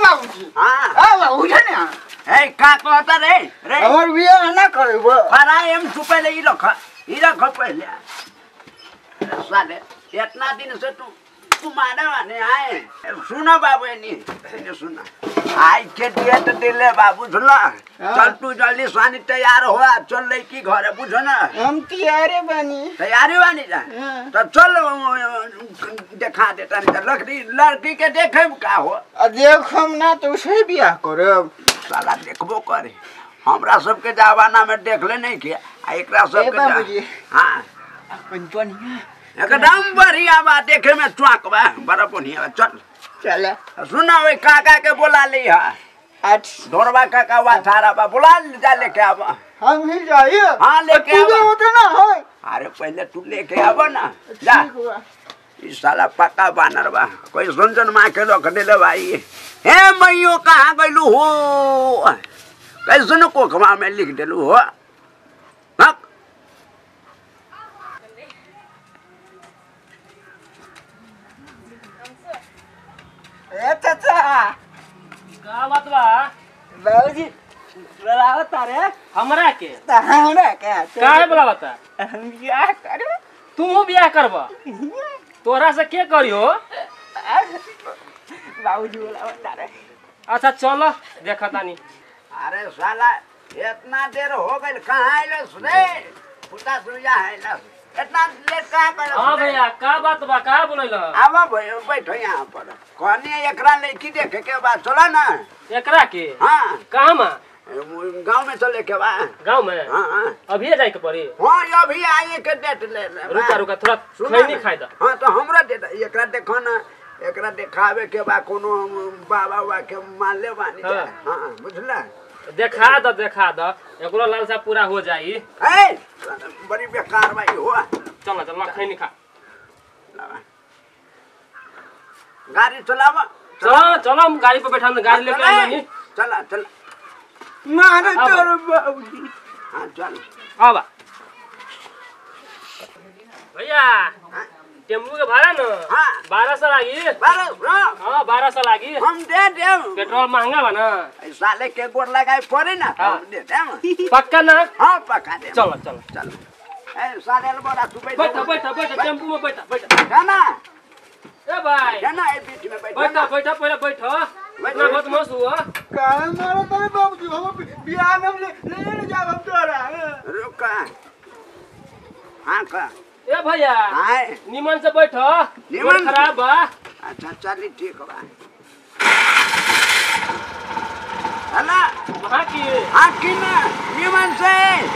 बाबूजी हाँ आ बाबू छै ने ए का कहता रे रे हमर बियाह ना करब परा एम तू पहले ई रख ई रख पहले अरे साले इतना दिन से तू तुम्हारे वाने आए सुनो बाबू एनी एनी सुना आई के दिए तो दिले बाबू सुनला चल तू जल्दी सानी तैयार हो आ, चल लड़की घरे बुझो ना हम तैयारे बनी तैयारी बानी जा हाँ। तो चल अ, देखा देता नहीं लड़की लड़की के देखे में का हो आ देखम ना तो उसे बियाह करब साला देखबो करे हमरा सबके जमाना में देखले नहीं के आ एकरा सबके जा- बाबूजी। हाँ अपन बढ़िया एकदम बढ़िया बा देखे में चुआक बा बड़ा बढ़िया बा चल चल सुना वे काका के बोला ली हा आठ ढोरबा काका वा थारा बा बोला ले जा लेके आब हम ही जाइए हाँ, लेके तू आवा। होते ना है अरे पहले तू लेके आब ना जा ठीक बा ई साला पक्का बानर बा कोई सुन सुन माँ के रख दिले भाई हे मैयो कहाँ गइलू हो कैसे कोखमा में लिख दिलू हो हाँ? ए चाचा का बात बा बाबूजी बोलाओ तारे हमरा के हमरा क्या काहे बोलावता हम बियाह करब तू बियाह करब तोरा से के करियो बाबूजी बोलाओ तारे अच्छा चल देखा तानी अरे साला इतना देर हो गई कहाँ आइलस रे पुता सुइया आइलस इतना लेट कहाँ कर हाँ भैया का बात बा का बोलैल आब भयो बैठो यहाँ पर कहनी एकरा लड़की देखे के बाद चलो ना एकरा के हाँ कहाँ मा गाँव में चले के बा गाँव में हाँ हाँ अभी जाए के पड़ी हाँ ये अभी आए के डेट ले ले बा। रुका रुका थोड़ा सुना खैनी ना। खाई द हाँ तो हमरा दे दे एकरा देखो ना एकरा देखावे के बा कोनो बाबा बा के मान ले बानी जा। हाँ। हाँ बुझला देखा द देखा द एकरो लालसा पूरा हो जाई ए बड़ी बेकार भाई हो चल चल खैनी खा गाड़ी चलावा चलो चलो हम गाड़ी पे बैठा गाड़ी लेके आई बानी चला चला मारे अब। तोर बाबूजी हाँ चल आबा भैया हाँ। टेम्पू के भाड़ा न हाँ। बारह सौ लागी बारह सौ हाँ बारह सौ लागी हम दे देम पेट्रोल महंगा बा ना ऐ साले के गोर लगाए पड़े ना तो हाँ। हम दे देम पक्का ना हाँ पका दे चलो चलो चल ए साले बोला तू बैठ बैठा बैठा बैठा टेम्पू में बैठा बैठा जाना ए भाई जाना ए बीच में बैठ बैठा बैठा पहले बैठा इतना बदमाश हुआ काहे मारे तारे बाबूजी हम बियाह में ले ले ले जाब हम तोरा रुक हाँ का ए भैया आए निमन से बैठा निमन निमन से? खराब बा अच्छा चली ठीक बा हला वहाँ की हाँ कि ना निमन से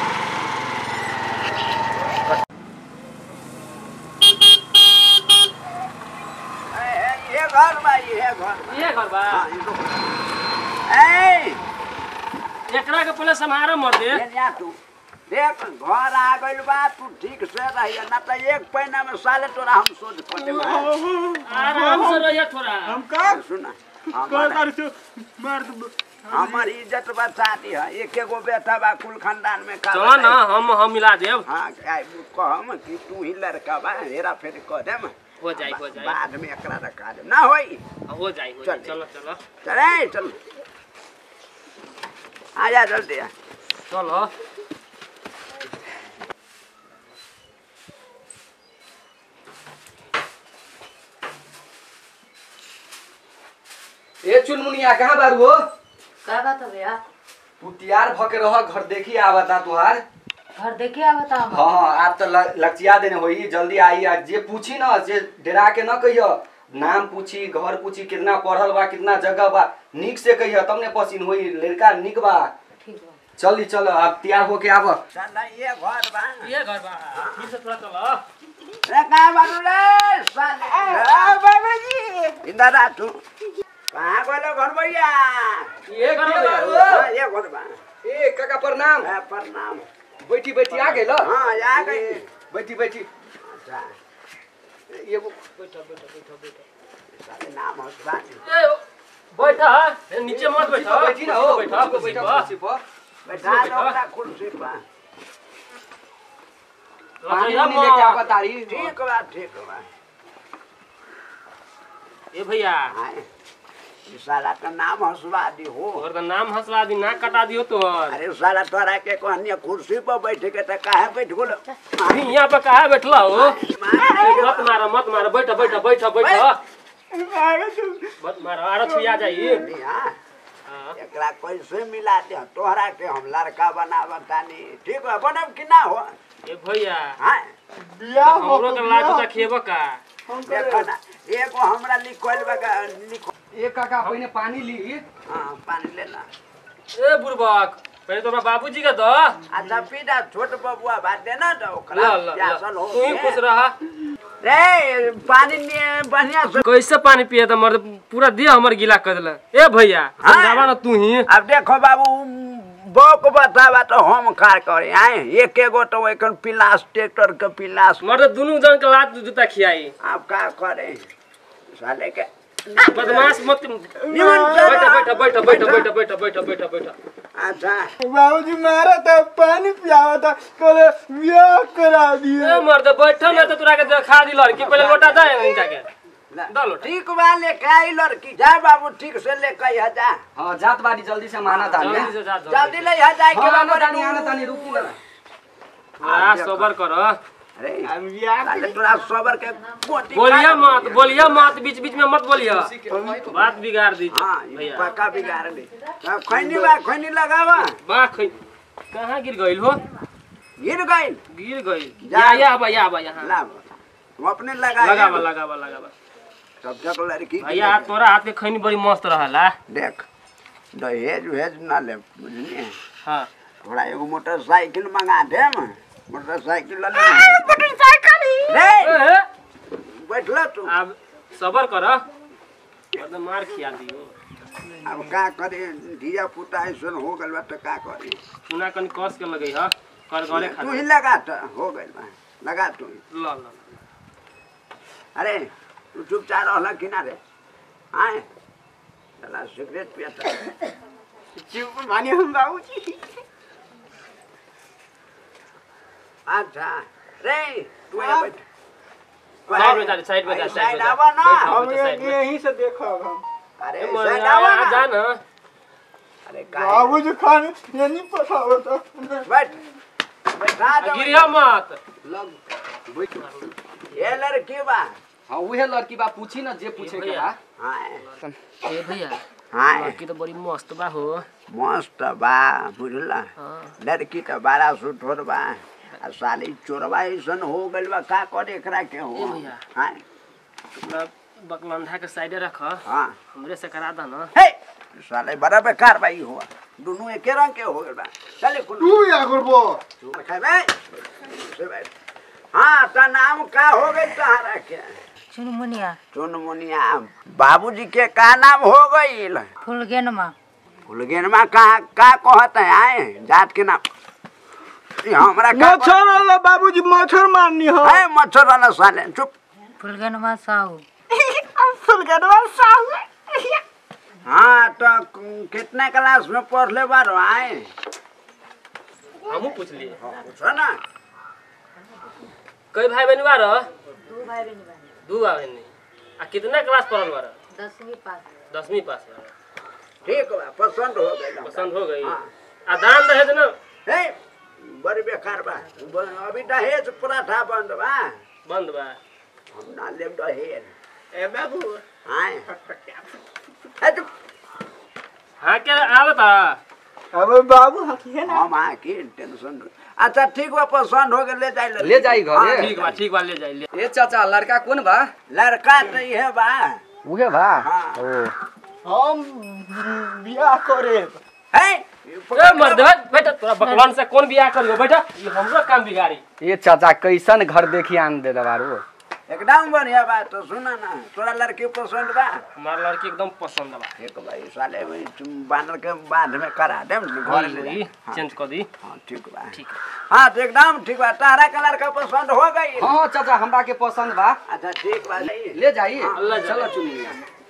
ए, ए, ये घर बा ये घर बा ये घर बा हाँ, ये तो- ए एकरा के पहले समारा मर दे ये जा तू देख घर आ गइल बा तू ठीक से रहिए ना तो एक पैना में साले तोरा हम सोच पड़े आराम से रहिए थोड़ा हम का सुना कर हमार कर से मार दो हमार इज्जत बचाती है एक एगो बेटा बा कुल खानदान में का चलो ना हम हम मिला देव हाँ आई कहम कि तू ही लड़का बा हेरा फेर कह देम हो जाई हो जाई बाद में एकरा रखा देम ना होई हो जाई हो जाई चल। चलो चलो चले चल आ जा जल्दी आ चलो ए चुनमुनिया कहाँ बारू हो का बात हो भैया तू तैयार भ के रह घर देखी आवता तुहार घर देखे आवता हम हाँ हाँ आप तो ल- लचिया देने होई जल्दी आई आ जे पूछी ना जे डरा के न कहियो नाम पूछी घर पूछी कितना पढ़ल बा कितना जगह बा निक से कहियो तब ने पसीन होई लड़का निक बा ठीक बा चली चल अब तैयार होके आब चल ये घर बा ये घर बा ठीक से थोड़ा चलो रे कहाँ बारू रे साले बाबूजी इधर आ तू कहाँ गइलो घर भैया ये घर के बा। बारू? हाँ, ये घर बा ए काका प्रणाम ए, प्रणाम बैठी बैठी आ गेल हाँ आ गई बैठी बैठी अच्छा एगो बैठो बैठो बैठो बैठो साले नाम हो बानी ए, बैठा ए, नीचे मत बैठा बैठी ना हो बैठा बैठा कुर्सी बैठा पर। कुर्सी पर बैठा दो ओकरा कुर्सी पर पानी लजैया वानी लेके मत। आवा तारी ठीक बा ठीक बा ए भैया आए ई साला का नाम हंसवा दी हो तोहर का नाम हंसला दी नाक कटा दियो तोहर अरे साला तोरा के कहनी कुर्सी पर बैठ के त काहे बैठ गेल अभी यहाँ पे कहा बैठला हो मत मारो मत मारो बैठ बैठ बैठ बैठ मत मारो आरो छुआ जाई हाँ। एकरा कैसे मिला दे तोहरा के हम लड़का बनावा तानी ठीक है बनब कि ना हो ए भैया हाँ बियाह हो हमरो के लाज उठा खेबो का देखो ना एगो हमरा लिखल बगा लिख ए काका पहिने पानी ली हाँ पानी लेना ए बुरबक पहले तो हमरा बाबूजी का दो अच्छा पीटा छोट बबुआ बात देना तो ल ओकरा ल प्यासल हो तू ही खुश रहा रे पानी निये बढ़िया से कैसे पानी पिए त मर्द पूरा देह हमर गीला कर देला ए भैया हाँ। समझावा ना तू ही अब देखो बाबू बक बतावा तो हम कार करे आए एक एगो तो एखन पिलास ट्रैक्टर के पिलास मर्द दुनू जन के लात जूता खियाई आप का करे साले के बदमाश मत निमन बैठ कर। बैठ बैठ बैठ बैठ बैठ बैठ बैठ बैठ अच्छा बाबूजी मारा था पानी पियावा था कल बियाह करा दिए ए मर्द बैठ ना तो तोरा के देखा दी लड़की पहले लोटा जाए ना इनका के दा लोटा ठीक बा लेके आई लड़की जा बाबू ठीक से लेके आ जा हाँ जात बाड़ी जल्दी से माना तानी जल्दी से जा जल्दी जल्दी ले आ जाए के हाँ आना बाबू तानी आना तानी रुकी ना आ सबर कर अरे हम बियाह साले तोरा सबर के मोटी बोलिया मत बोलिया मत बीच बीच में मत बोलिया बात बिगाड़ दी हाँ ये भैया पक्का बिगाड़ ले खैनी बा खैनी लगावा बा खै कहाँ गिर गइल हो गिर गइल गिर गइल जा। या या बा या बा यहाँ ला हम अपने लगा लगावा लगावा लगावा तब तक लड़की के भैया तोरा हाथ के खैनी बड़ी मस्त रहला देख दहेज उहेज ना ले बुझलिए हाँ थोड़ा एगो मोटरसाइकिल मंगा दे मोटरसाइकिल ले मोटरसाइकिल रे ए, बैठला तू अब सबर कर मतलब मार खिया दियो अब का करे धिया पुता ऐसन हो गइल बा त का करे चुना कनी कस के लगई ह कर गले खा तू ही लगा त हो गइल बा लगा तू ही। ल ल अरे तू चुपचाप रहला कि ना रे आए चला सिगरेट पियता चुप माने हम बाबूजी अच्छा रे तू यहाँ बैठ साइड में जा साइड में जा साइड में साइड जा आवा ना बैठ, हम बैठ, साइड में। यहीं से देखो हम अरे ए, साइड मर्दा, आवा यहाँ जा ना ना अरे काहे बाबूजी खाने ये नहीं पसाओ तो बैठ बैठा दो गिरिया मत लग बैठ ये लड़की बा हाँ उहे लड़की बा पूछी ना जे पूछे के बा हाँ ए भैया हाँ लड़की तो बड़ी मस्त बा हो मस्त बा बुझला हाँ लड़की तो बड़ा सुठोर बा आ साली चोरबा ऐसन हो गइल बा का करे एकरा के हो ए भैया। हाँ मतलब बकलंधा के साइडे रख हाँ हमरे से करा दा ना हे साले बड़ा बेकार बा ई हुआ दोनों एके रंग के हो गइल बा चले कुल तू या करबो खेबे से बैठ हाँ तो नाम का हो गई तहरा के चुनमुनिया चुनमुनिया बाबूजी के का नाम हो गई फुलगेनमा फुलगेनमा कहाँ का कहत है आए जात के नाम ई हमरा का मच्छर वाला बाबूजी मच्छर मारनी हो है मच्छर वाला साले चुप फुलगेनमा साहू फुलगनवा साहू हाँ तो क- कितने क्लास में पढ़ले बारो आए हमू पूछ लिए पूछो ना कई भाई बहन बार दू भाई बहन बहन दू भाई बहन आ कितना क्लास पढ़ल बार दसवीं पास दसवीं पास बार ठीक बा पसंद हो गई पसंद हो गई हाँ। आ दान दहेज ना हे बड़ी बेकार बा ब- अभी दहेज पराठा बंद बा बंद बा हम ना लेब दहेज ए बाबू आए हे चुप हाँ क्या आवता अब बाबू हकिए ना हम आके टेंशन अच्छा ठीक बा पसंद हो गए ले जाए ले जाई घरे ठीक बा ठीक बा ले जाई ले ए चाचा लड़का कौन बा लड़का तो ये बा उहे बा हाँ हम बियाह करे हे ए मर्द हट बेटा तोरा बकवान से कौन बियाह करियो बेटा ये हमरो काम बिगाड़ी ए चाचा कैसन घर देखी आन दे बारू एकदम बढ़िया बात तो सुना ना तोरा लड़की पसंद बा हमार लड़की एकदम पसंद बा एक भाई साले भाई तुम बानर के बाद में करा दे घर ले वही जा। हाँ, चेंज कर दी हाँ ठीक बा ठीक है हाँ तो एकदम ठीक बा तारा का लड़का पसंद हो गई हाँ चाचा हमरा के पसंद बा अच्छा ठीक बा ले ले जाई ले जाई। चलो चुनिया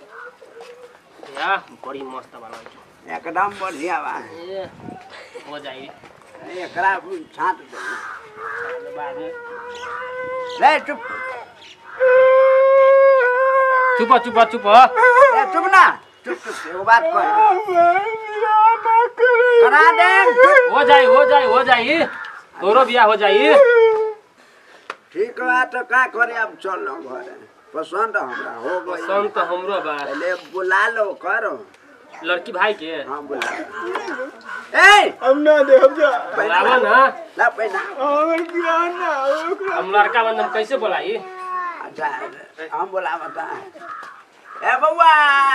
या बड़ी मस्त बा लड़की एकदम बढ़िया बा ए, हो जाई एकरा छाट दे बाद में ले चुप चुप चुप चुप ए चुप ना चुप चुप से वो बात कर करा दे चुप। हो जाई हो जाई हो जाई तोरो बियाह हो जाई ठीक बा तो का करे अब चल घर पसंद हमरा हो गई पसंद तो हमरो बा पहले बुला लो करो लड़की भाई के हाँ बुला लो। ए हम ना दे हम जा बोलावा ना ला पैना हमर बियाह ना ओकरा हम लड़का बंधन कैसे बोलाई अच्छा हम बोला बता ए बउआ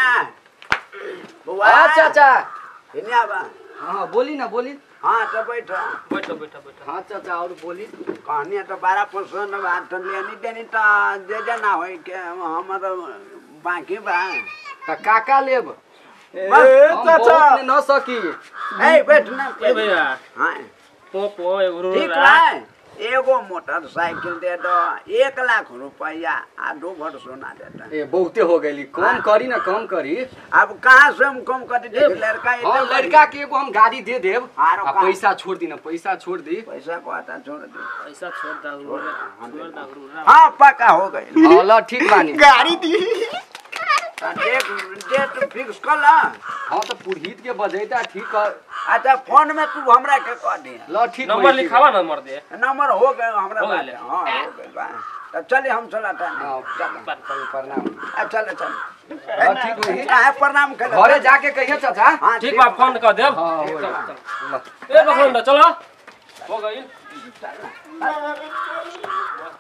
बउआ हाँ चाचा इन्हें आबा हाँ बोली ना बोली हाँ तो बैठो बैठो बैठो बैठो हाँ चाचा और बोली कहानी तो बारह पसंद बा तो लेनी देनी तो दे देना हो के हमर बाकी बा त काका लेब ए हम चाचा बहुत न सकी ए बैठ ना ए भैया हाँ पो पो एगो रो ठीक बा एगो मोटरसाइकिल दे दो एक लाख रुपया आ दो भर सोना दे दो ए बहुते हो गई कम करी ना कम करी अब कहाँ से हम कम कर दे लड़का हाँ इतना लड़का के एगो हम गाड़ी दे देब आरो आ का? पैसा छोड़ दी ना पैसा छोड़ दी पैसा को आता छोड़ दे पैसा छोड़ दा छोड़ दा हाँ पक्का हो गई हाँ ल ठीक बानी गाड़ी दी डेट डेट फिक्स कर ला हाँ तो पुरहित के बजैता ठीक कर अच्छा फोन में तू हमरा के कह दे ल ठीक नंबर होई, ठीक लिखावा नंबर दे नंबर हो गए हमरा हो बात गइले। हाँ हो गए बा तो चलिए हम चला था हाँ, चल प्रणाम चल चल हाँ ठीक होई काहे प्रणाम कर घरे जाके कहिए चाचा हाँ ठीक बा फोन कर देब हाँ होई। ल ए बखंड चलो हो गई